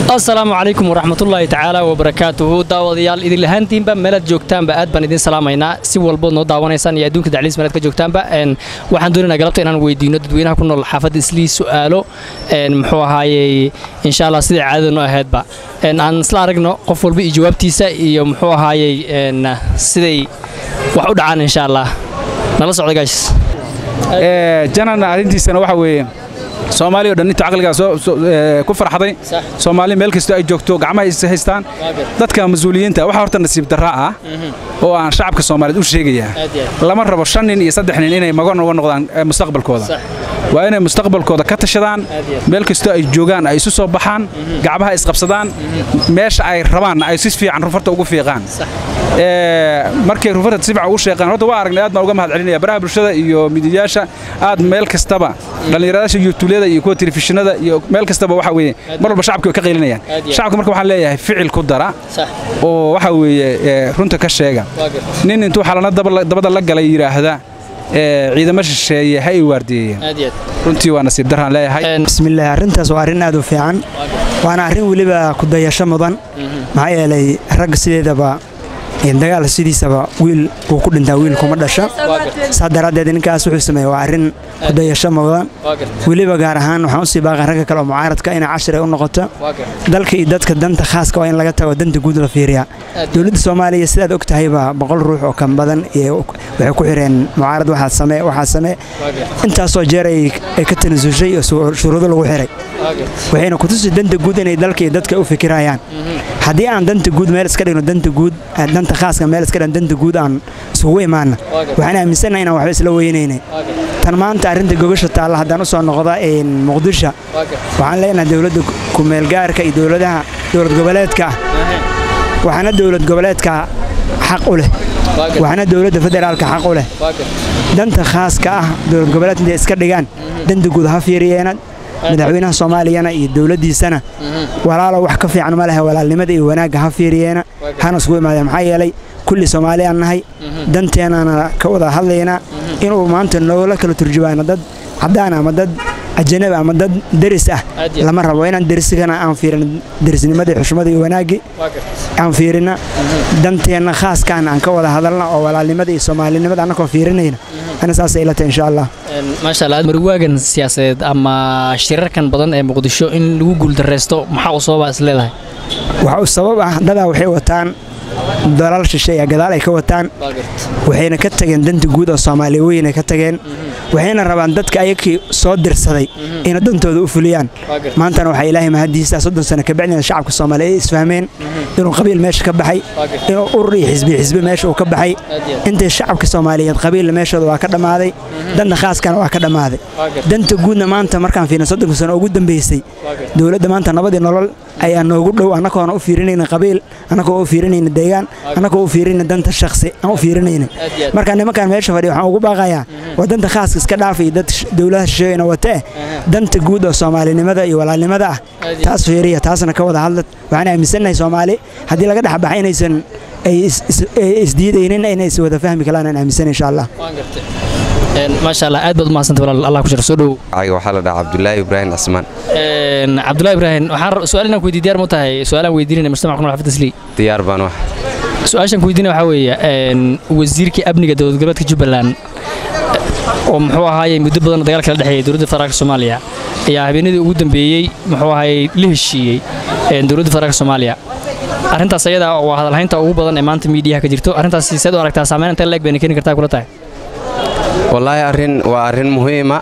asalaamu calaykum waraxmatullaahi tacaala wabarakaatuhu daawadayaal idin lahaantiinba meelaad joogtaanba aad baan idin salaamaynaa si walbood noo daawanaysaan iyo adduunka dacliis meelaad ka joogtaanba waxaan doonaynaa galabta inaan weydiino dadweynaha ku nool xaafadda islii su'aalo muxuu ahaayey insha allah sidai caadada noo ahaydba aan isla aragno qof walba iyo jawaabtiisa iyo muxuu ahaayey siday wax u dhacaan insha allah nala socda gaashis janan arrintiisana waxa weeye soomaali o dhan inta caqligaa ku farxaday soomaali meel kastoo ay joogto gacmaha is haystaan dadka mas-uuliyiinta waxaa horta nasiib darra ah oo aan shacabka soomaaliyeed u sheegayaa lama rabo shan nin iyo saddex nin inay magan uga noqdaan mustaqbalkooda waa inay mustaqbalkooda ka tashadaan meel kastoo ay joogaan ay isu soo baxaan gacmaha isqabsadaan meesha ay rabaanna ay si fiican rufarta ugu fiiqaan markay rufarta si fiican ugu sheeqaan horta waa aragnay aad baan uga mahad celinaya baraha bulshada iyo midiyaasha aad meel kastaba dhallinyaradaasha yutuulyada iyo kuwa telefishinada iyo meel kastaba waxa weeye mar walba shacabka way ka qaylinayaan shacabka marka waxaan leeyahay ficil ku dara oo waxa weeye runta ka sheega nin intuu xalana dabada la galay yidhaahda ciidamo shisheeye ha ay waardiyeeyeen runtii waa nasiib daraan leeyahay bismillaah arrintaas waa arrin aad u fiican waana arrin weliba ku dayasho mudan maxaa yeelay ragga sideedaba dagaal sidiisaba wiil uu ku dhintaa wiil kuma dhasha saa daraaddeed ninkaas wuxuu sameeye waa arrin kudayasho mudan weliba gaar ahaan waxaan usii baaqan ragga kale oo mucaaradka inay cashir ay u noqoto dalka iyo dadka danta khaaska waa in laga tago danta guud la fiiriyaa dowladda soomaaliya sidaad og tahayba boqol ruux oo kan badan waxay ku xireen mucaarad waxaa samee waxaa samee intaasoo jeer ay ka tanasushay oo shuruudo lagu xiray waxayna kutusi danta guud inay dalka iyo dadka u fikirayaan haddii aan danta guud meel iska dhigno danta guud danta khaaska meel iska dhigno danta guud aan isugu imaana waxaan aaminsannahay inaan waxba isla weynaynay tan maanta arrinta gogasha taalla haddaan u soo noqda muqdisho waxaan leenahay dowladda kumeelgaarka iyo dowladaha dowlad goboleedka ah waxaana dowlad goboleedka xaq u leh waxaana dowladda federaalka xaq u leh danta khaaska ah dowlad goboleed intay iska dhigaan danta guud ha fiiriyeena madaxweynaha soomaaliyana iyo dowladdiisana walaalo wax ka fiican ma lehe walaalnimada iyo wanaagga ha fiiriyeena hana isgu imaadeen maxaa yeelay kulli soomaali aan nahay danteennana ka wada hadlaynaa inuu maanta noola kala turjubaano dad caddaan ama dad ajanabi ama dad deris ah lama rabo inaan derisigana aan fiirin derisnimada iyo xushmada iyo wanaaggii aan fiirina danteenna khaaskaana aan ka wada hadalna oo walaalnimada iyo soomaalinimada annakoo fiirinayna ana saasay ila tahay insha allah maasha allah marwaagan siyaasadeed ama shirarkan badan ee muqdisho in lagu guuldarraysto maxaa u sababa is leedahay waxa u sabab ah dadaa waxay wataan dalal shisheeya gadaal ay ka wataan waxayna ka tageen danta guud oo soomaaliya weyn ay ka tageen waxayna rabaan dadka ayakii soo dirsaday inay dantooda u fuliyaan maantana waxaa ilaahay mahadiisa soddon sano kabacdina shacabka soomaaliya ay isfahmeen inuu qabiil meesha ka baxay inuu urur iyo xisbi xisbi meesha uu ka baxay intay shacabka soomaaliyeed qabiilla meeshooda waa ka dhammaaday danta khaaskana waa ka dhammaaday danta guudna maanta markaan fiirna soddonka sano ugu dambaysay dowladda maanta nabadii nolol ayaa noogu dhow annagoona u fiirinayna qabiil annagoo u fiirinayna deegaan annagoo u fiirinayna danta shakhsi aan u fiirinayna marka nimankan meesha fadhiya waxaan ugu baaqayaa waa danta khaaska iska dhaafay dad dowladaha shisheeyana watee danta guud oo soomaalinimada iyo walaalnimada ah taas fiiriya taasna ka wada hadlad waxaan aaminsannahay soomaali haddii laga dhex baxa inaysan ay isdiidaynin inay is wada fahmi kalaan aan aaminsan insha allah maasha allah aad baad umahadsanta walaal allah ku jira soo dhowow waxaa la dhahaa cabdulaahi ibraahim cismaan cabdulahi ibraahim waxaan su-aal inaan ku weydiiy diyaar mu tahay su-aalaan weydiinayna mujtamaca ku nool xafidda islii diyaar baan wax su-aashaan ku weydiinaya waxaa weeye wasiirkii amniga dowlad goboleedka jubbaland oo muxuu ahaayey muddo badan dagaal kala dhexeeyay dowladda federaalka soomaaliya ayaa habeenadii ugu dambeeyey muxuu ahaayey la heshiiyey dowladda federaalka soomaaliya arrintaas ayada waa hadalhaynta ugu badan ee maanta miidiyaha ka jirto arrintaas seed u aragtaa saameyn intee leeg bayna keeni kartaa kula tahay wallaahi arrin waa arrin muhiima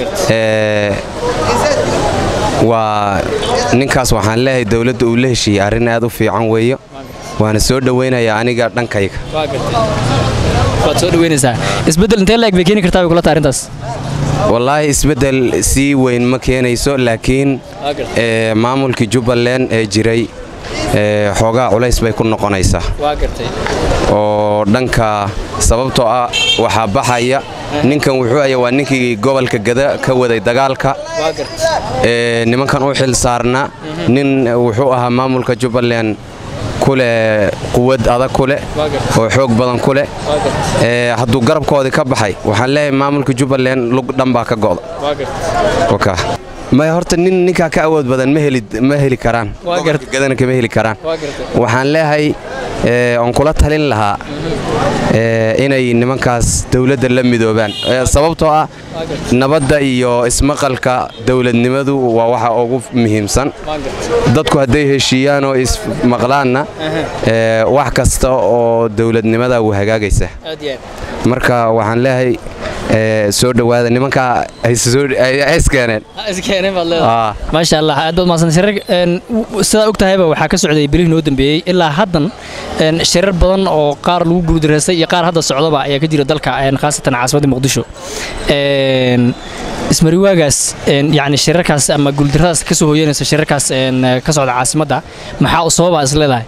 waa ninkaas waxaan leeyahay dowladda uu la heshiiyey arrin aad u fiican weeyo waana soo dhowaynayaa aniga dhankayga waad soo dhaweynaysaa isbeddel intee leeg bay keeni kartaa bay kula tahay arrintaas wallaahi isbeddel sii weyn ma keenayso laakiin maamulkii jubbaland ee jiray xoogaa culays bay ku noqonaysaa oo dhanka sababtoo ah waxaa baxaya ninkan wuxuu aya waa ninkii gobolka gada ka waday dagaalka nimankan u xil saarna nin wuxuu ahaa maamulka jubbaland kuleh quwad adag kuleh oo xoog badan kuleh hadduu garabkoodii ka baxay waxaan leeyahay maamulka jubbaland lug dhan baa ka go'da may horta nin ninkaa ka awood badan ma heli ma heli karaan Waa gobolka gartay. gadana kama heli karaan waa gartay waxaan leeyahay ee, oon kula talin lahaa ee, inay nimankaas dowladda la midoobaan Ee, sababtoo ah nabadda iyo ismaqalka dowladnimadu waa waxa ugu muhiimsan waa gartay dadku hadday heshiiyaan oo ismaqlaanna ee, wax kasta oo dowladnimada wuu hagaagaysa aad iyo aad marka waxaan leeyahay ee, soo dhowaada nimankaa hayskeeneen Ha iskeeneen baad leedahay Ah. maasha allah aad baad mahadsan shirar een, w- sidaa og tahayba waxaa ka socday bilihii noo dambeeyey ilaa haddan een, shirar badan oo qaar lagu guuldareystay iyo qaar hadda socdaba ayaa ka jira dalka een, khaasatan caasimadda muqdisho Een, ismariwaagaas een, yacni shirarkaas ama guuldarradaas ka soo hooyanaysa shirarkaas een, ka socda caasimadda maxaa u sababa is leedahay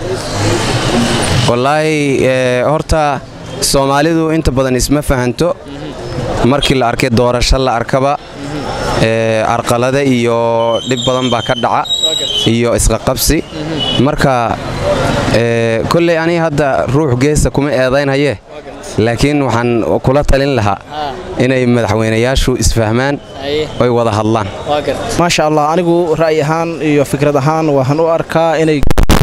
wallaahi ee, horta soomaalidu inta badan isma fahanto markii la arkay doorasho la arkaba ee, arqalada iyo dhib badan baa ka dhaca iyo isqaqabsi marka ee, kolley aniga hadda ruux geesta kuma eedaynhaye laakiin waxaan kula talin lahaa inay madaxweynayaashu isfahmaan oy wada hadlaan maasha allah anigu ra'yi ahaan iyo fikrad ahaan waxaan u arkaa inay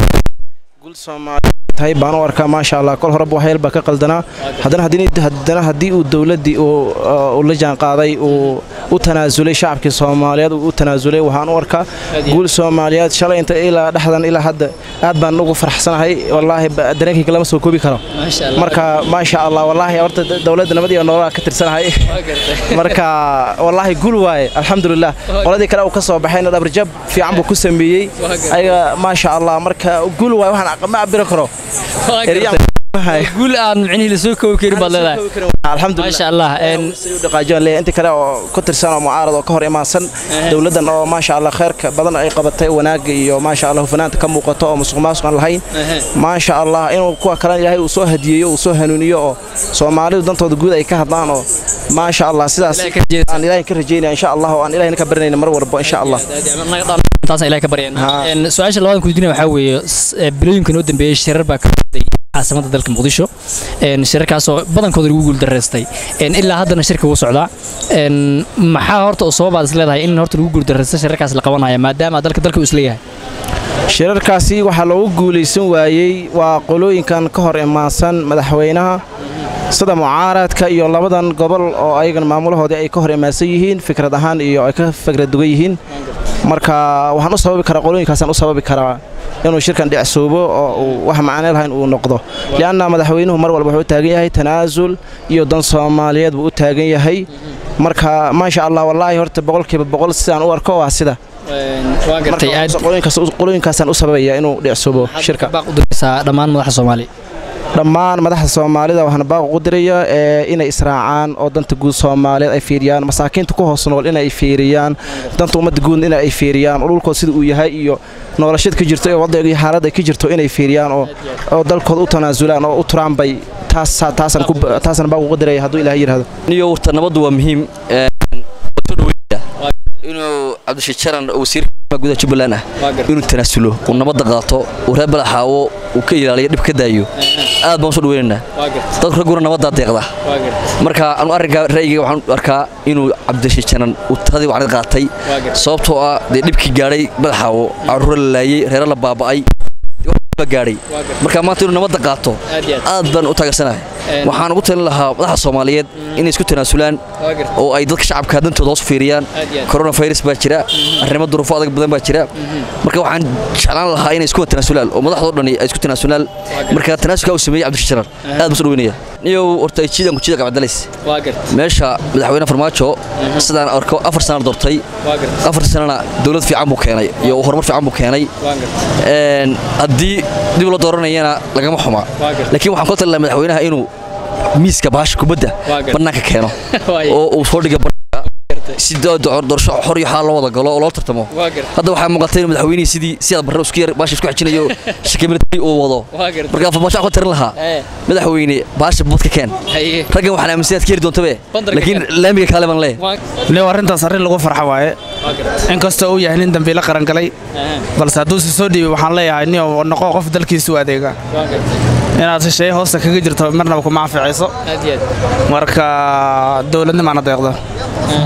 gul soomaali tahay baan u arkaa maasha allah kol horeba waxyeel baa ka qaldanaa haddana haddii- haddana haddii uu dowladdii uu uh, uu la jaanqaaday uu u tanaasulay shacabkii soomaaliyeed uu u tanaasulay waxaan u arkaa guul soomaaliyeed shalay inta ilaa dhexdan ilaa hadda aad baan ugu faraxsanahay wallaahi ba- dareenkayga lama soo koobi karo marka maasha allah wallaahi horta dowladda nabad iyo nololaa ka tirsanahay marka wallaahi gul waaye alxamdulilah qoladii kale uu ka soo baxayna dhabarjab fiican buu ku sameeyey ayaga maasha allah marka gul waaye waxaan ma cabiri karo Eryaan mahay. guul aan micnihii la soo koobi karin baad leedahay alxamdulilah maasha allah een, Say u dhaqaajiyaan leeyahay inta kale oo ku tirsan oo mucaarad oo ka hor imaansan dowladdan oo maasha allah khayrka badan ay qabatay wanaagga iyo maasha allah hufanaanta ka muuqato oo musuq maasuq aan lahayn maasha allah inuu kuwa kalena ilaahay uu soo hadiyeeyo uu soo hanuuniyo oo soomaalidu dantooda guud ay ka hadlaan oo maasha allah sidaas Ilaahay ka rajeynaysa. aan ilaahay ka rajeynaya insha allah oo aan ilaahay ka barinayna mar walba insha allah taasaan ilahay ka baryayn Haa. Een, su-aasha labadan kudina waxaa weeye s- ee, bilooyinka noo dambeeyey shirar baa ka socday caasimada dalka muqdisho Een, shirarkaasoo badankooda lagu guuldareystay Een, ilaa haddana shirka wuu socdaa Een, maxaa horta u sababaad is leedahay in horta lagu guuldareysta shirarkaas la qabanaya maadaama dalka dalka uu isleeyahay shirarkaasi waxaa loogu guulaysan waayey waa qolooyinkan ka hor imaansan madaxweynaha sida mucaaradka iyo labadan gobol oo ayagan maamulahoodii ay ka hor imaansan yihiin fikrad ahaan iyo ay ka fikrad dugan yihiin marka waxaan u sababi karaa qolooyinkaasaan u sababi karaa inuu shirkan dhicsoobo oo uu wax macne lahayn uu noqdo lianna madaxweynuhu mar walba wuxuu u taagan yahay tanaasul iyo dan soomaaliyeed buu u taagan yahay marka maasha allah wallaahi horta boqolkiiba boqol sidaan u arko waa sida waa gartay aad Marka qolooyinkaas- qolooyinkaasaan u sababaya inuu dhicsoobo shirka baaq u diraysaa dhammaan madaxda soomaaliya dhammaan madaxda soomaalida waxaan baaq ugu diraya ee inay israacaan oo danta guud soomaaliyeed ay fiiriyaan masaakiinta ku hoos nool inay fiiriyaan danta ummadda guud in ay fiiriyaan oo dhulkooda sida uu yahay iyo noloshada ka jirto iyo waddanka iyo xaaladda ay ka jirto inay fiiriyaan oo oo dalkooda u tanaasulaan oo u turaan bay taas taasaan ku taasaan baaq ugu diraya hadduu ilaahay yidhaahdo niyo warta nabaddu waa muhiim ee, waan soo dhaweynaya. inuu cabdishii jaran oo wasiirka gudaha jubbaland ah inuu tanaasulo uu nabadda qaato uu reer balaxaawo uu ka ilaaliyo dhib ka daayo aad baan u soo dhaweynaynaa dadku ragguna nabaddaa deeqda marka anu arrinkaa ra'yigayga waxaan u arkaa inuu cabdishii jaran uu taladii wacnid qaatay sababtoo ah dee dhibkii gaadhay balaxaawo carruura la laayey reero la baaba'ay dee wax baa gaadhay marka maanta inuu nabadda qaato Aad iyo aad. aad baan u taageersanahay waxaan ugu talin lahaa madaxda soomaaliyeed inay isku tanaasulaan oo ay dadka shacabka dantooda hoos u fiiriyaan Aad iyo aad. coronavirus baa jira arrimo duruufo adag badan baa jira marka waxaan jeclaan lahaa inay isku tanaasulaan oo madaxdoo dhani ay isku tanaasulaan marka tanaasulka uu sameeyey cabdishii jarar aad baan soo dhaweynaya niyow horta jiidan ku jiida gabcadalays waa gartay meesha madaxweyne farmaajo sidaan arko afar sana doortay waa gartay afar sanana dowlad fiican buu keenay iyo horumar fiican buu keenay waa gartay Een, haddii dib loo dooranayana lagama xuma Waa gartay. laakiin waxaan ku talin lahaa madaxweynaha inuu miiska baasha kubadda Waa gartay. bannaanka keeno Waaye. oo uu soo dhiga bannaanka si do- do- doorasho xor iyo xaal loo wada galo oo loo tartamo Waa gartay. hadda waxaa muuqatay in madaxweynihii sidii sidaad barre isku yar baasha isku xijinayo shakimilitari uu wado Waa gartay. marka farmaajo waxaan ku tarin lahaa Eh. madaxweyne baasha budka keen Haye. raggan waxaan aaminsan inaad ka heri doontabe Bandarka laakiin keen. laamiga kaale baan leeyahay waa leo arrintaas arrin lagu farxo waaye waa gartay inkastoo uu yahay nin dambiile qaran galay balse hadduu si soo dhiibay waxaan leeyahay nin oo noqo qof dalkiisa u adeega waa gartay inaad shisheeye hoosta kaga jirto marnaba kuma anficayso aad iyo aad marka dowladnimaana deeqda duurka iyo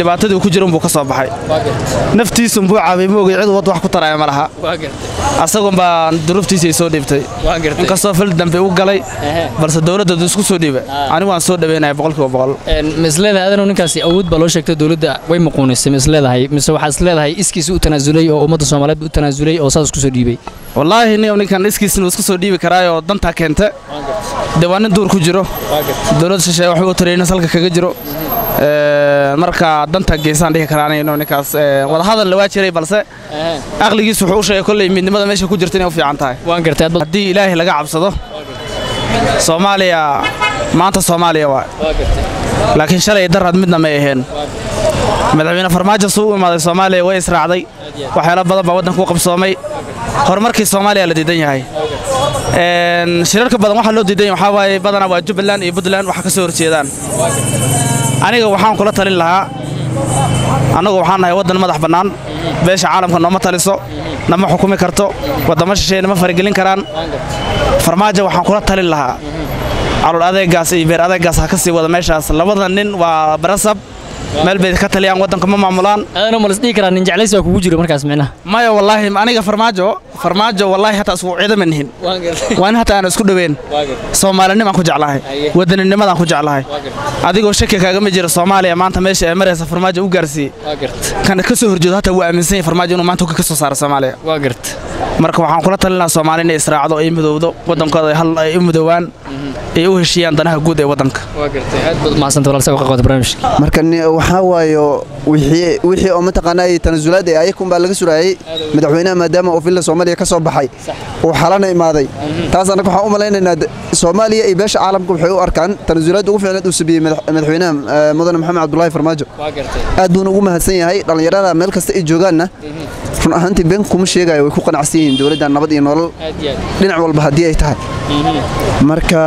dhibaatadii uu ku jira unbuu ka soo baxay naftiisunbuu caabay ma ogay cid wad wax ku taraya ma laha asagun baa duruuftiisii soo dhiibtay inkastoo fil dambe u galay balse dowladda isku soo dhiiba anigu waan soo dhaweynaya boqolkiiba boqol misleedahay adanoo ninkaasi awood baa loo sheegtay dowladda way muquunisay misleedahay mise waxaa isleedahay iskiisa u tanaasulay oo ummadda soomaaliyeed u tanaasulay oo saas isku soo dhiibay wallaahi nin ninkan iskiisna uu iska soo dhiibi karaayoo dantaa keenta dee waa nin duur ku jiro dowladda shisheeye waxbuu tarayna salka kaga jiro marka danta geesaan dhihi karaa aniga ninkaas wadahadal waa jiray balse aqligiis wuxuu u sheegay kolley midnimada meesha ku jirta inay u fiican tahay waan gartay haddii ilaahay laga cabsado soomaaliya maanta soomaaliya waa laakiin shalay daraad midna may aheen madaxweyne farmaajo suu u imaaday soomaaliya way israacday waxyaalo badan baa waddanka u qabsoomay horumarkii soomaaliya la diidan yahay shirarka badan waxaa loo diidan yahay waxaa waaye badanaa waa jubbaland iyo puntland waxa ka soo horjeedaan aniga waxaan kula talin lahaa annagu waxaan nahay waddan madax bannaan beesha caalamka nooma taliso nama xukumi karto waddamo shisheeye nama faragelin karaan farmaajo waxaan kula talin lahaa calol adeegaas iyo beer adeegaas ha ka sii wada meeshaas labada nin waa barasab meel bay ka taliyaan waddanka ma maamulaan adanoo ma lisdhihi karaa nin jeclays baa kugu jiro markaas micnaha maya wallaahi aniga farmaajo farmaajo wallaahi hataa isku ciidama nihin waa in hataa aan isku dhoweyn soomaalinimaan ku jeclahay waddaninimadaan ku jeclahay adigoo shaki kaagama jira soomaaliya maanta meesha ay maraysa farmaajo u gaarsiiyey kan ka soo horjeedo hataa wuu aaminsan yahay farmaajo inuu maanta ka soo saaro soomaaliya waa garta marka waxaan kula talinaa soomaali inay israacdo ay midowdo waddankooda hal ay u midoowaan ay u heshiiyaan danaha guud ee waddanka waa gartay aad baad umahadsanta walaalsa uga qaybqaata barnaamijka marka waxaa waayo wixii wixii oo mataqaanaa tanasulaad ee ayakun baa laga suraayay madaxweynaha maadaama uu villa soomaaliya ka soo baxay uu xalana imaaday taas annaga waxaan u malaynaynaa soomaaliya iyo beesha caalamka waxay u arkaan tanasulaadda ugu fiicneed uu sameeyey madaxweynaha mudane maxamed cabdulaahi farmaajo aad buuna ugu mahadsan yahay dhallinyarada meel kasta ay joogaanna run ahaantii been kuma sheegayo way ku qanacsan yihiin dowladda nabad iyo nolol dhinac walba haddii ay tahay marka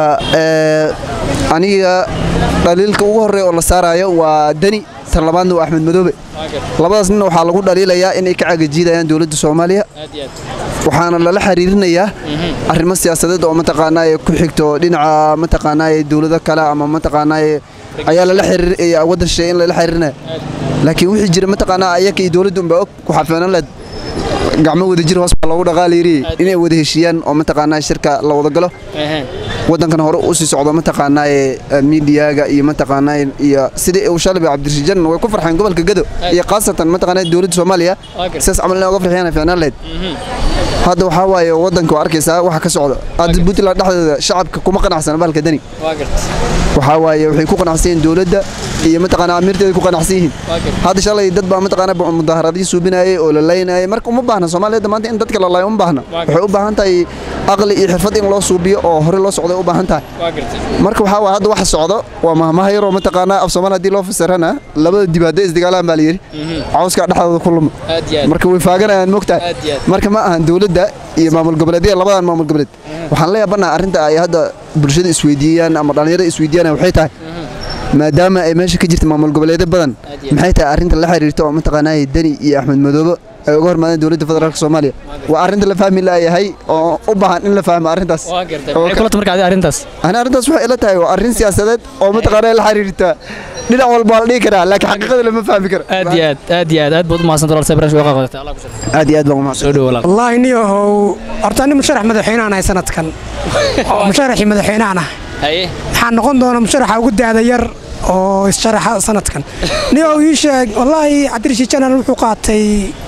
aniga dhaliilka ugu horreeya oo la saarayo waa deni tan labaadna waa axmed madoobe labadaas nin waxaa lagu dhaliilayaa inay ka cagajiidayaan dowladda soomaaliya waxaana lala xiriirinayaa arrimo siyaasadeed oo mataqaanaaye ku xigto dhinaca mataqaanaaye dowlado kale ama mataqaanaaye ayaa lala xiriir waddan shisheeye in lala xiriirinaya laakiin wixii jira mataqaanaa ayaka iyo dowladda unbaa og ku xafeenan leed gacmo wada jir hoos baa loogu dhaqaalayri inay wada heshiiyaan oo mataqaanaa shirka la wada galo waddankan hore u sii socdo mataqaanaaye miidiyaga iyo mataqaanaa iyo sidii uu shalay cabdirashiid way ku farxeen gobolka gado iyo khaasatan mataqaanaa dowladda soomaaliya sidaas camal inay uga farxiyaan fiicnaan lahayd hadda waxaa waaye waddanka waa arkaysaa waxa ka socdo hadda puntland dhexdeeda shacabka kuma qanacsana bahalka dani waxaa waaye waxay ku qanacsan yihiin dowladda iyo mataqaanaa amiirteeda ku qanacsan yihiin hadda shalay dad baa mataqaanaa mudaaharadyo suubinayay oo la laynayay marka uma baahna soomaaliyadda maanta in dadka la laayo uma baahna waxay u baahan tahay aqli iyo xirfad in loo suubiyo oo hore loo socday u baahan tahay marka waxaa waaye hadda waxa socdo waa mahmaha yaroo mataqaanaa af soomaali haddii loo fasirana labada dibaado isdagaalaan baa la yidhi cawskaa dhexdooda ku luma marka way faaganayaan mogtahay marka ma ahan dowladda iyo maamul goboleedyada labadan maamul goboleed waxaan la yaabanaha arrinta ay hadda bulshada isweydiiyaan ama dhallinyarada isweydiiyaan waxay tahay maadaama ay meesha ka jirta maamul goboleedyo badan maxay tahay arrinta la xiriirta oo mataqaanaa deni iyo axmed madoobe ay uga hormaadeen dowladda federaalka soomaaliya waa arrinta la fahmi laayahay oo u baahan in la fahmo arrintaas arrintaas ani arrintaas waxay ila tahay waa arrin siyaasadeed oo mataqaanaa la xiriirta dhinac walba la dhihi karaa laakiin xaqiiqada lama fahmi karo aad iyo aad aad iyo aad aad baad umahadsanta walaalsa barnaamijka uga qaybqaata allah ku shukr aad iyo aad baan umahadsan soo dhow walaal wallaahi niyahow horta nin musharax madaxweynahan ahay sanadkan oo musharaxii madaxweynahan ah waxaa noqon doona musharaxa ugu daada yar oo issharaxa sanadkan niyow ii sheeg wallaahi cabdirashiid janan wuxuu qaatay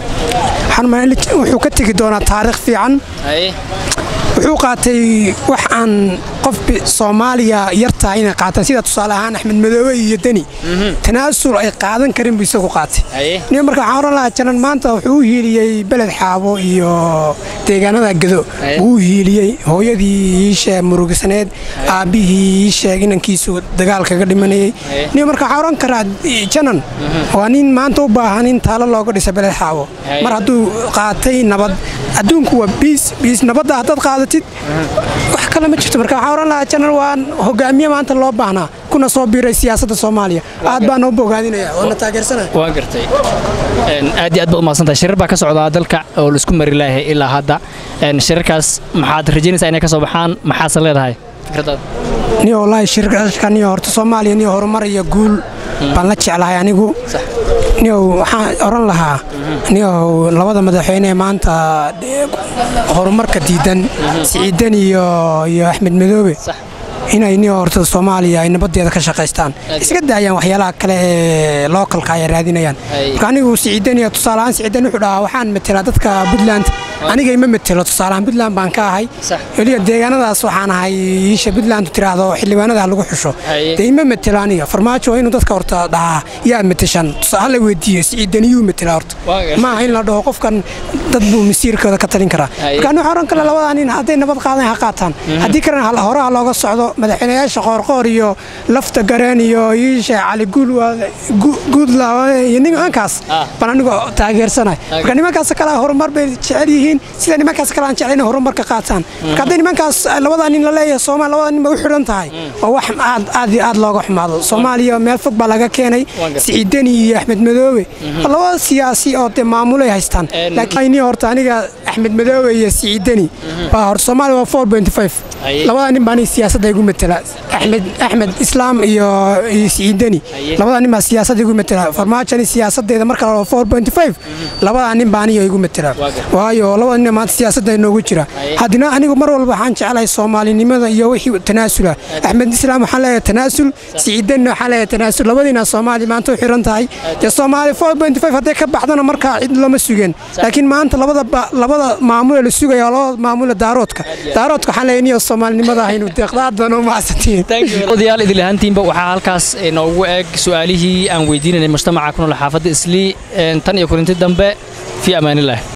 wuxuu ka tegi doonaa taariikh fiican wuxuu qaatay wax aan qof soomaaliya yartaa inay qaataan sida tusaale ahaan axmed madoobe iyo deni tanaasul ay qaadan karin buu isagu qaatay niyo marka waxaan oran lahaa janan maanta wuxuu u hiiliyey beled xaabo iyo deegaanada gado wuu u hiiliyey hooyadii ii sheeg murugisaneed aabbihii ii sheeg inankiisu dagaal kaga dhimanayey niyo marka waxaan oran karaa janan waa nin maanta u baahan in taalo looga dhisa beled xaabo mar hadduu qaatay nabad adduunku waa biis biis nabadda haddaad qaadatid wax kale ma jirto marka waxaan oran lahaa janan waa hogaamiye maanta loo baahnaa kuna soo biiray siyaasadda soomaaliya aad baan noo bogaadinaya waana taageersanaya waa gartay aad iyo aad baad umahadsantahay shirar baa ka socdaa dalka oo laisku mari laayahay ilaa hadda shirarkaas maxaad rajaynaysaa inay ka soo baxaan maxaase leedahay fikradaada niyo wallaahi shirka niyo horta soomaaliya niyo horumar iyo guul baan la jeclahay anigu niyow waxaan oran lahaa niyow labada madaxweyne ee maanta eh, horumarka diidan siciidan iyo iyo axmed madoobe inay niyo horta soomaaliya ay nabadeeda ka shaqaystaan iska daayaan waxyaalaha kale ee lookalka ay raadinayaan marka anigu siciidan iyo tusaaleahaan siciidan wuxuu dhahaa waxaan metelaa dadka puntland aniga ima metelo tusaaleahaan puntland baan ka ahay weliba deegaanadaas waxaan ahay iisha puntland tiraahdo xildhibaanada lagu xusho dee ima metelo aniga farmaajo waa inuu dadka horta dhahaa yaa meteshan tusaale weydiiyo siciidan iyuu metelaa horta ma aha in la dhaho qofkan dad buu masiirkooda ka talin karaa marka anigu waxaan oran kale labadaa nin hadday nabad qaadan ha qaataan haddii kalena hal- horaha looga socdo madaxweynayaasha qoorqoor iyo lafta gareen iyo iisha cali guudla iyo nimankaas baan anigu taageersanay marka nimankaas kale horumar bay jecel yihiin sida nimankaas kale aan jecel inay horumarka qaataan marka hadday nimankaas labadaa nin la leeyahay soomaali labadaa nin bay u xidhan tahay waa wax aad aad iyo aad looga xumaado soomaaliya meel fog baa laga keenay siciidani iyo axmed madoobe waa laba siyaasi oo dee maamulay haystaan laakiin horta aniga axmed madoobe iyo siciidani waa hor soomaaliya waa four point five labadaa nin baa aniga siyaasadda igu matela axmed axmed islaam iyo iyo siciidani labadaa nin baa siyaasadda igu matela farmaajani siyaasadeeda marka la four point five labadaa nin baa aniga igu matela waayo labada nin maanta siyaasadda inoogu jira haddina anigu mar walba waxaan jeclahay soomaalinimada iyo wixii tanaasula axmed islaam waxaan leeyahay tanaasul siciidanina waxaan leeyahay tanaasul labadiina soomaali maanta u xiran tahay dee soomaali four point five hadday ka baxdana markaa cid lama sugeen laakiin maanta labada ba- labada maamule la sugaya waa labada maamule daaroodka daaroodka waxaan leeyahay niyo soomaalinimada ahaynu deeqda aad baan u mahadsantihiin odayaal idil ahaantiinba waxaa halkaas noogu eg su-aalihii aan weydiinanay mujtamaca ku nool xaafadda islii tan iyo kulinti dambe fii amaanillaah